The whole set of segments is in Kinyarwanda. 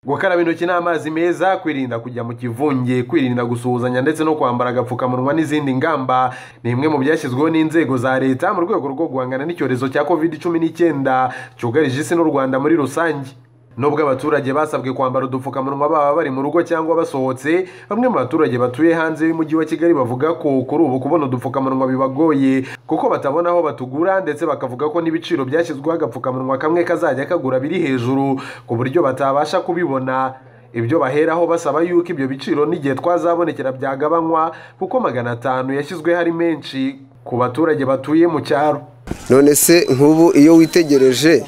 gukaraba intoki n'amazi meza kwirinda kujya mu kivunge kwirinda gusuhuzanya ndetse no kwambara agapfukamunwa n'izindi ngamba ni imwe mu byashyizweho n'inzego za leta mu rwego rwo guhangana n'icyorezo cya covid cumi n'icyenda cyugarije isi n'u rwanda muri rusange nubwo abaturage basabwe kwambara udupfukamunwa baba bari mu rugo cyangwa basohotse bamwe mu baturage batuye hanze y'umujyi wa kigali bavuga ko kuri ubu kubona udupfukamunwa bibagoye kuko batabona aho batugura ndetse bakavuga ko n'ibiciro byashyizweho agapfukamunwa kamwe kazajya kagura biri hejuru ku buryo batabasha kubibona ibyo baheraho basaba yuko ibyo biciro n'igihe twazabonekera byagabanywa kuko magana atanu yashyizweho ari menshi ku baturage batuye mu cyaro none se nk'ubu iyo witegereje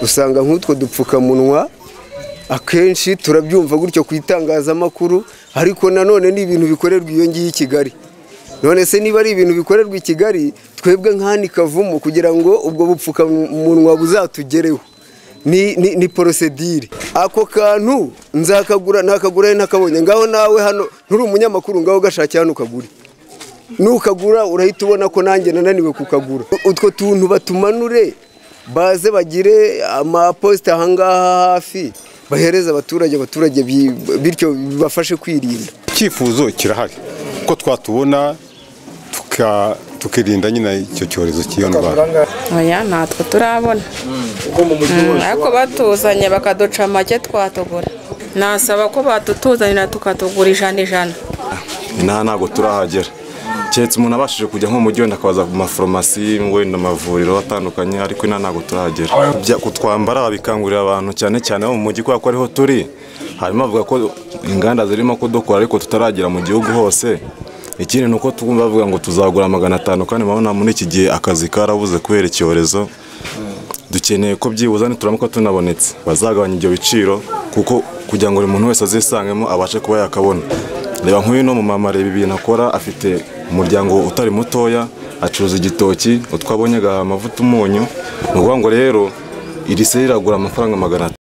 usanga nk'utwo dupfukamunwa akenshi turabyumva gutyo ku itangazamakuru ariko nanone ni ibintu bikorerwa iyo ngiyo i kigali none se niba ari ibintu bikorerwa i kigali twebwe nk'ahandi kavumo kugira ngo ubwo bupfukamunwa buzatugereho ni porosedire ako kantu nzakagura ntakagura ntakabonye ngaho nawe hano nturi umunyamakuru ngaho ugashakira hano ukagure nukagura urahita ubona ko nanjye nananiwe kukagura utwo tuntu batumanure baze bagire amaposita ahangaha hafi bahereza abaturage abaturage bityo bibafashe kwirinda icyifuzo kirahari ko twatubona tukirinda nyine icyo cyorezo cy'iyo ndwara oya ntatwo turabona ariko batuzanye bakaduca amake twatugura nasaba ko batutuzanira tukatugura ijana ijana inaha ntabwo turahagera keretse umuntu abashije kujya nko mu mujyi wenda akabaza mu maforomasi wenda amavuriro atandukanye ariko inaha ntabwo turahagera kutwambara babikangurira abantu cyane cyane bo mu mujyi kubera ko ariho turi hanyuma bavuga ko inganda zirimo kudukora ariko tutaragera mu gihugu hose ikindi ni uko twumva bavuga ngo tuzagura magana atanu kandi murabona muri iki gihe akazi karabuze kubera icyorezo dukeneye ko byibuze nituramuka tunabonetse bazagabanya ibyo biciro kuko kugira ngo buri muntu wese azisangemo abashe kuba yakabona reba nk'uyu ni umumama reba ibintu akora afite umuryango utari mutoya acuruza igitoki utwo abonye agaha amavuta umunyu ni ukuvuga ngo rero iri se riragura amafaranga magana atanu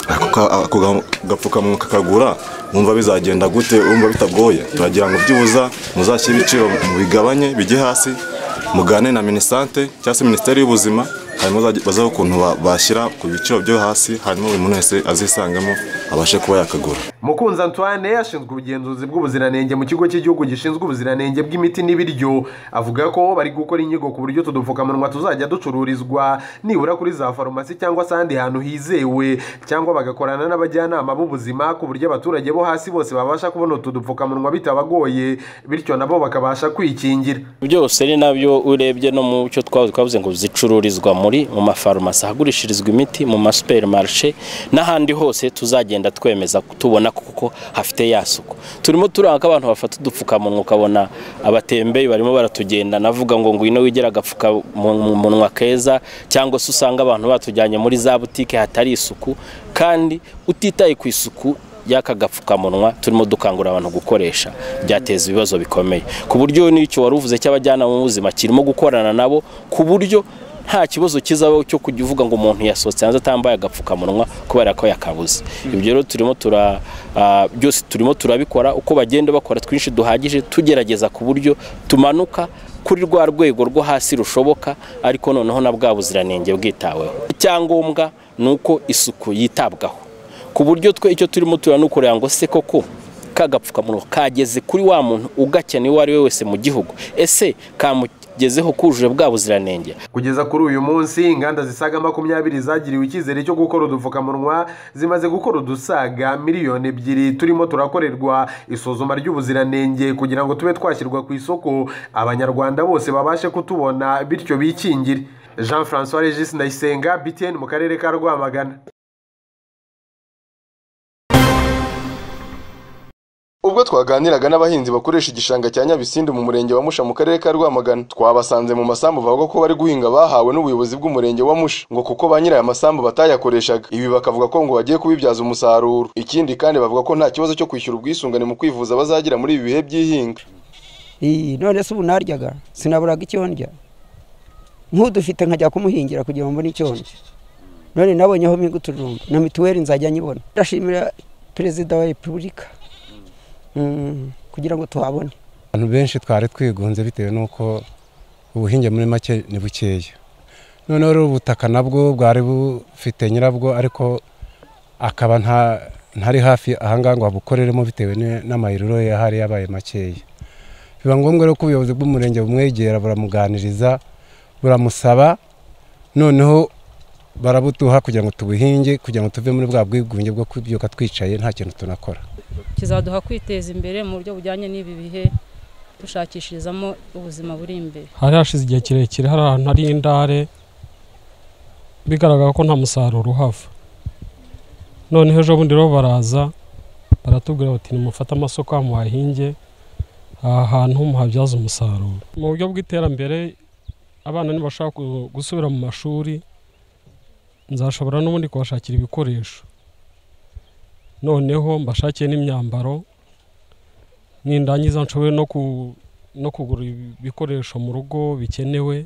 ako gapfukamunwa kakagura wumva bizagenda gute wumva bitagoye turagira ngo byibuza muzashyire ibiciro bigabanye bijye hasi mugane na minisante cyangwa se minisiteri y'ubuzima hanyuma bazaho ukuntu bashyira ku biciro byo hasi hanyuma buri muntu wese azisangamo abashe kuba yakagura mukunzi antoine ashinzwe ubugenzuzi bw'ubuziranenge mu kigo cy'igihugu gishinzwe ubuziranenge bw'imiti n'ibiryo avuga ko bari gukora inyigo ku buryo tudupfukamunwa tuzajya ducururizwa nibura kuri za farumasi cyangwa se ahandi hantu hizewe cyangwa bagakorana n'abajyanama b'ubuzima ku buryo abaturage bo hasi bose babasha kubona utu dupfukamunwa bitabagoye bityo nabo bakabasha kwikingira byose ni nabyo urebye no mu cyo twavuze ngo zicururizwa mu mu mafarumasi ahagurishirizwa imiti mu masuperimarice n'ahandi hose tuzagenda twemeza tubona kuko hafite ya suku turimo turaka abantu bafata udupfukamunwa ukabona abatembeye barimo baratugenda navuga ngo ngwino wigera agapfukamunwa keza cyangwa se usanga abantu batujyanye muri za butike hatari isuku kandi utitaye ku isuku y'aka gapfukamunwa turimo dukangurira abantu gukoresha byateza ibibazo bikomeye ku buryo n'icyo wari uvuze cy'abajyanama b'ubuzima kirimo gukorana nabo ku buryo nta kibazo kizabaho cyo kujya uvuga ngo umuntu yasohotse hanze atambaye agapfukamunwa kubera ko yakabuze ibyo rero turimo tura byose turimo turabikora uko bagenda bakora twinshi duhagije tugerageza ku buryo tumanuka kuri rwa rwego rwo hasi rushoboka ariko noneho na bwa buziranenge bwitaweho icyangombwa ni uko isuku yitabwaho ku buryo twe icyo turimo turanakorera ngo se koko ka gapfukamunwa kageze kuri wa muntu ugakeneye uwo ari we wese mu gihugu ese kamu gezeho kujuje bwa buziranenge kugeza kuri uyu munsi inganda zisaga makumyabiri zagiriwe icyizere cyo gukora udupfukamunwa zimaze gukora udusaga miliyoni ebyiri turimo turakorerwa isuzuma ry'ubuziranenge kugira ngo tube twashyirwa ku isoko abanyarwanda bose babashe kutubona bityo bikingire jean francois regis ndayisenga btn mu karere ka rwamagana ubwo twaganiraga n'abahinzi bakoresha igishanga cya nyabisindu mu murenge wa musha mu karere ka rwamagana twabasanze mu masambu bavuga ko bari guhinga bahawe n'ubuyobozi bw'umurenge wa musha ngo kuko ba nyiri aya masambu batayakoreshaga ibi bakavuga ko ngo bagiye kubibyaza umusaruro ikindi kandi bavuga ko nta kibazo cyo kwishyura ubwisungane mu kwivuza bazagira muri ibi bihe by'ihinga none se ubu naryaga sinaburaga icyo ndya nk'udufite nkajya kumuhingira kugira ngo mbone icyo ndya none nabonyeho miguturumba na mituweli nzajya nyibona ndashimira perezida wa repubulika kugira ngo tuhabone abantu benshi twari twigunze bitewe n'uko ubuhinge muri make ni bukeya noneho rero ubutaka nabwo bwari bufite nyirabwo ariko akaba nta ntari hafi ahangaha ngo abukoreremo bitewe ni- n'amayiriro yahari yabaye makeya biba ngombwa rero ko ubuyobozi bw'umurenge bumwegera buramuganiriza buramusaba noneho barabuduha kugira ngo tubuhinge kugira ngo tuve muri bwa bwigunge bwo kubyuka twicaye nta kintu tunakora kizaduha kwiteza imbere mu buryo bujyanye n'ibi bihe dushakishirizamo ubuzima buri imbere hari hashize igihe kirekire hari ahantu hari indare bigaragara ko nta musaruro uhava noneho ejo bundi rero baraza baratubwira bati nimufate amasoko muhahinge aha hantu muhabyaza umusaruro mu buryo bw'iterambere abana nibashaka gu- gusubira mu mashuri nzashobora n'ubundi kubashakira ibikoresho noneho mbashakiye n'imyambaro nindangiza nshobore no ku no kugura ibikoresho mu rugo bikenewe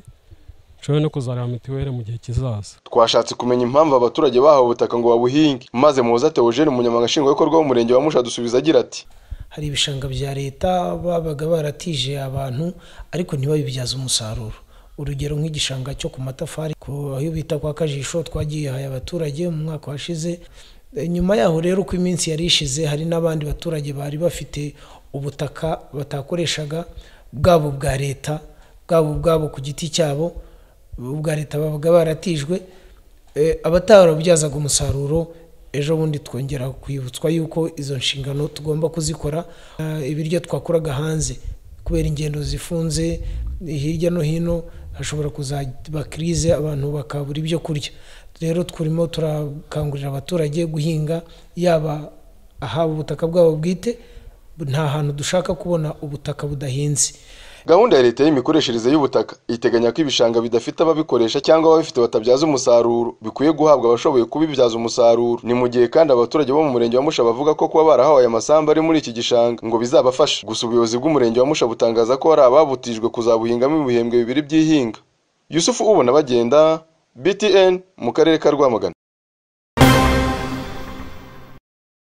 nshobora no kuzareba mituweli mu gihe kizaza twashatse kumenya impamvu abaturage bahawe ubutaka ngo babuhinge maze muhoza Theogene umunyamabanga nshingwabikorwa w'umurenge wa Musha dusubiza agira ati hari ibishanga bya leta babaga baratije abantu ariko ntibabibyaze umusaruro urugero nk'igishanga cyo ku matafari ku ayo bita kwa kajisho twagihaye abaturage mu mwaka washize E, nyuma yaho rero uko iminsi yari ishize hari n'abandi baturage bari bafite ubutaka batakoreshaga bwabo bwa leta bwabo ubwabo ku giti cyabo ubwa leta babaga baratijwe Eh, abatarabubyazaga umusaruro ejo bundi twongera kwibutswa yuko izo nshingano tugomba kuzikora Ah, ibiryo twakuraga hanze kubera ingendo zifunze hirya no hino hashobora kuzaba kirize abantu bakabura ibyo kurya rero turimo turakangurira abaturage guhinga yaba ahaba ubutaka bwabo bwite nta hantu dushaka kubona ubutaka budahinze gahunda ya leta y'imikoreshereze y'ubutaka iteganya ko ibishanga bidafite ababikoresha cyangwa ababifite batabyaza umusaruro bikwiye guhabwa abashoboye kubibyaza umusaruro ni mu gihe kandi abaturage bo mu murenge wa Musha bavuga ko kuba barahawe aya masambu ari muri iki gishanga ngo bizabafasha gusa ubuyobozi bw'umurenge wa Musha butangaza ko hari ababutijwe kuzabuhingamo ibihembwe bibiri by'ihinga Yusufu ubona bagenda BTN mu karere ka Rwamagana